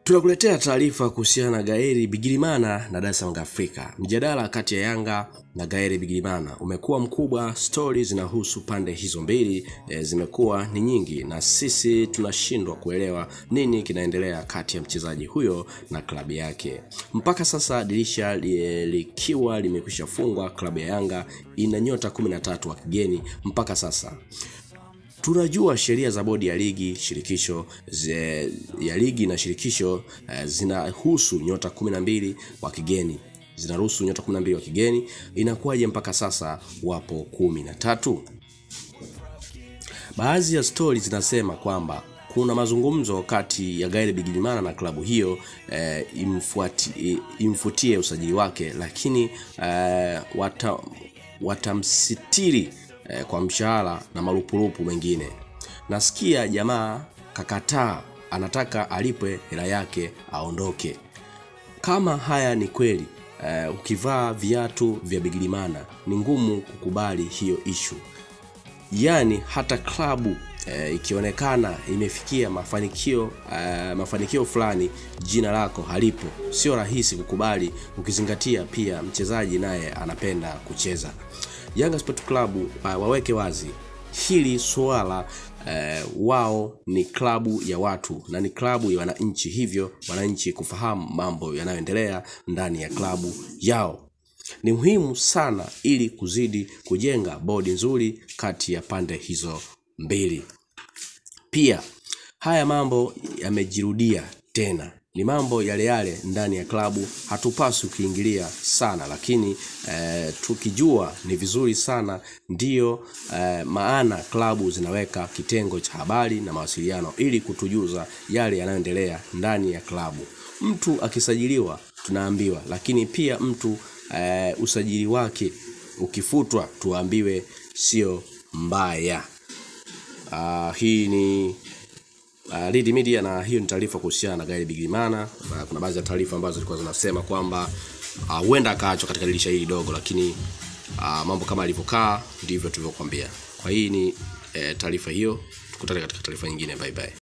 Tunakuletea taarifa kuhusiana na Gaeri Bigirimana na Dar es Salaam Afrika. Mjadala kati ya Yanga na Gaeri Bigirimana umekuwa mkubwa. Stori zinahusu pande hizo mbili e, zimekuwa ni nyingi, na sisi tunashindwa kuelewa nini kinaendelea kati ya mchezaji huyo na klabu yake. Mpaka sasa dirisha li, likiwa limekwisha fungwa, klabu ya Yanga ina nyota 13 wa kigeni mpaka sasa. Tunajua sheria za bodi ya ligi shirikisho ze, ya ligi na shirikisho eh, zinahusu nyota kumi na mbili wa kigeni zinaruhusu nyota kumi na mbili wa kigeni. Inakuwaje mpaka sasa wapo kumi na tatu? Baadhi ya stori zinasema kwamba kuna mazungumzo kati ya Gael Bigirimana na klabu hiyo eh, imfuati, imfutie usajili wake, lakini eh, wata, watamsitiri eh, kwa mshahara na marupurupu mengine. Nasikia jamaa kakataa, anataka alipwe hela yake aondoke. Kama haya ni kweli eh, ukivaa viatu vya Bigirimana ni ngumu kukubali hiyo ishu. Yaani hata klabu eh, ikionekana imefikia mafanikio eh, mafanikio fulani, jina lako halipo, sio rahisi kukubali, ukizingatia pia mchezaji naye anapenda kucheza. Yanga Sport Club uh, waweke wazi hili swala uh, wao ni klabu ya watu na ni klabu ya wananchi, hivyo wananchi kufahamu mambo yanayoendelea ndani ya klabu yao ni muhimu sana, ili kuzidi kujenga bodi nzuri kati ya pande hizo mbili. Pia haya mambo yamejirudia tena ni mambo yale yale ndani ya klabu, hatupaswi kuingilia sana, lakini eh, tukijua ni vizuri sana ndiyo eh, maana klabu zinaweka kitengo cha habari na mawasiliano ili kutujuza yale yanayoendelea ndani ya klabu. Mtu akisajiliwa tunaambiwa, lakini pia mtu eh, usajili wake ukifutwa tuambiwe sio mbaya. Uh, hii ni Uh, Lead Media na hiyo ni taarifa kuhusiana na Gael Bigirimana. Uh, kuna baadhi ya taarifa ambazo zilikuwa zinasema kwamba huenda uh, akaachwa katika dirisha hili dogo, lakini uh, mambo kama alivyokaa ndivyo tulivyokuambia. Kwa hii ni eh, taarifa hiyo, tukutane katika taarifa nyingine. Bye bye.